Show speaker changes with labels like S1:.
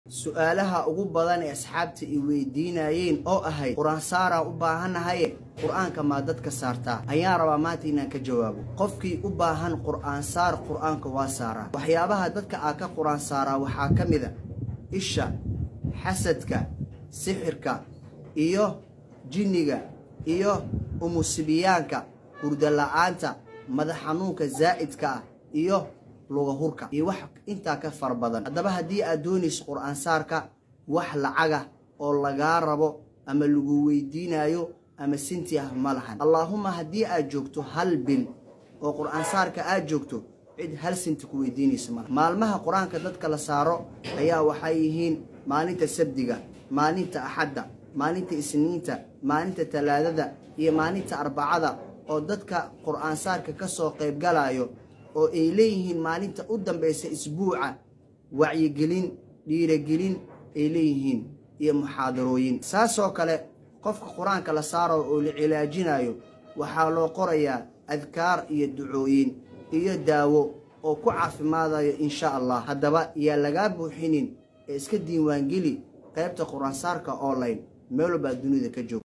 S1: su-aalaha ugu badan ee asxaabta i weydiinayeen oo ahayd qur-aansaaraan u baahannahaye qur-aanka maa dadka saartaa ayaan rabaa maanta inaan ka jawaabo qofkii u baahan qur-aansaar qur-aanka waa saaraa waxyaabaha dadka aa ka qur-aan saaraa waxaa ka mid a isha xasadka sixirka iyo jinniga iyo umusibiyaanka hurdala-aanta madax xanuunka zaa'idka ah iyo lugahurka iyo wax intaa ka fara badan haddaba haddii aad doonayso qur-aansaarka wax lacaga oo lagaa rabo ama lagu weydiinayo ama sinti ah ma lahan allaahuma haddii aad joogto hal bil oo qur-aansaarka aad joogto cid hal sinti ku weydiinayso malaha maalmaha qur-aanka dadka la saaro ayaa waxay yihiin maalinta sabdiga maalinta axadda maalinta isniinta maalinta talaadada iyo maalinta arbacada oo dadka qur-aansaarka ka soo qaybgalayo oo ay leeyihiin maalinta u dambaysa isbuuca wacyigelin dhiiragelin ay leeyihiin iyo muxaadarooyin saasoo kale qofka qur-aanka la saaro oo la cilaajinayo waxaa loo qorayaa adkaar iyo ducooyin iyo daawo oo ku caafimaadayo insha allah haddaba yaa lagaa buuxinin ee iska diiwaangeli qaybta qur-aansaarka online meel walbaa dunida ka joog